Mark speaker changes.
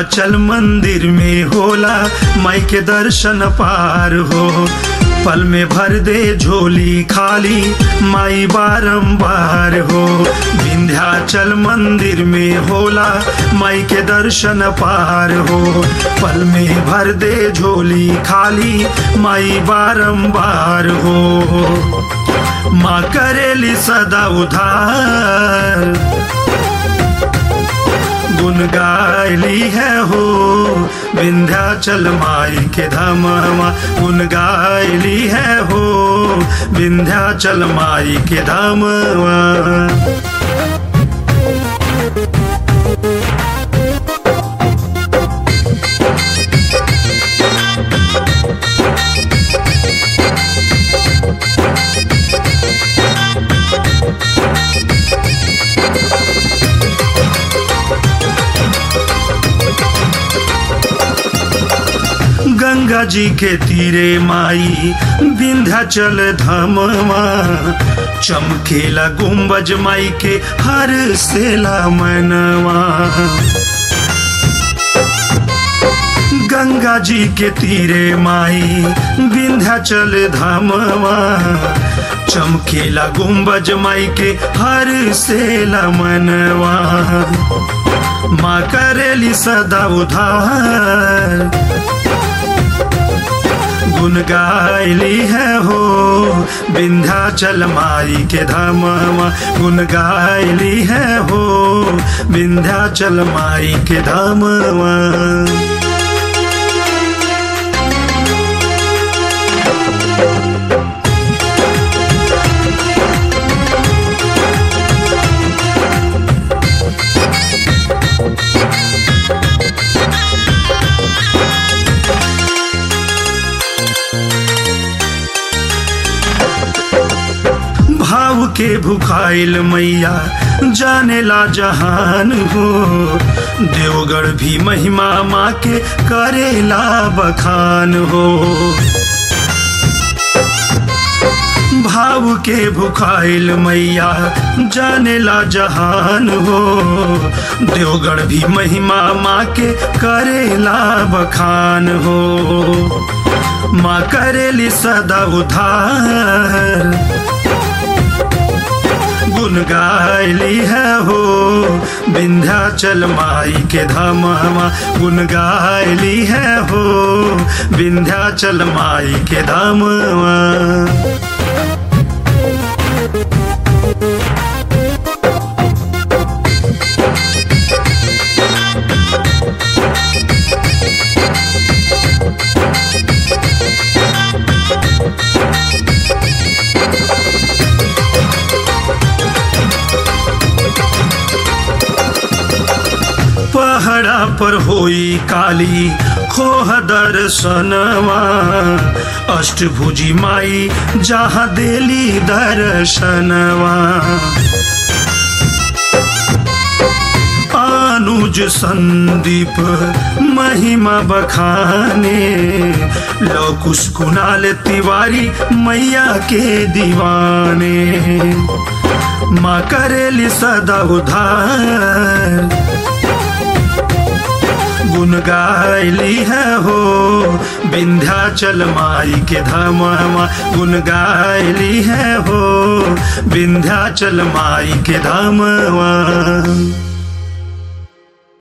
Speaker 1: विंध्याचल मंदिर में होला माई के दर्शन पार हो पल में भर दे झोली खाली माई बारंबार हो विंध्याचल मंदिर में होला माई के दर्शन पार हो पल में भर दे झोली खाली माई बारंबार हो माँ करेली सदा उधार गुन गायली है हो विंध्याचल माई के धामवा गुन गायली है हो विंध्याचल माई के धामवा गंगा जी के तीरे माई विंध्याचल धामवा चमकेला गुम्बज माई के हर सेला मनवा गंगा जी के तीरे माई विंध्याचल धामवा चमकेला गुम्बज माई के हर सेला मनवा माँ करेली सदा उधार गुन गायली है हो विंध्याचल माई के धामवा गुन गायली है हो विंध्याचल माई के धामवा भाव के भुखाइल मैया जाने ला जहान हो देवगढ़ भी महिमा माँ के करेला बखान हो भाव के भुखाइल मैया जाने ला जहान हो देवगढ़ भी महिमा माँ के करेला बखान हो माँ करेली सदा उधार गुन गायली है हो विंध्याचल माई के धामवा गुन गायली है हो विंध्याचल माई के धामवा पहड़ा पर होई काली खोह दर्शनवा अष्टभुजी माई जहाँ देली दर्शनवा अनुज संदीप महिमा बखाने लौकुश कुणाल तिवारी मैया के दीवाने माँ करेली सदा उधार गुन गायली है हो विंध्याचल माई के धामवा गुन गायली है हो विंध्याचल माई के धामवा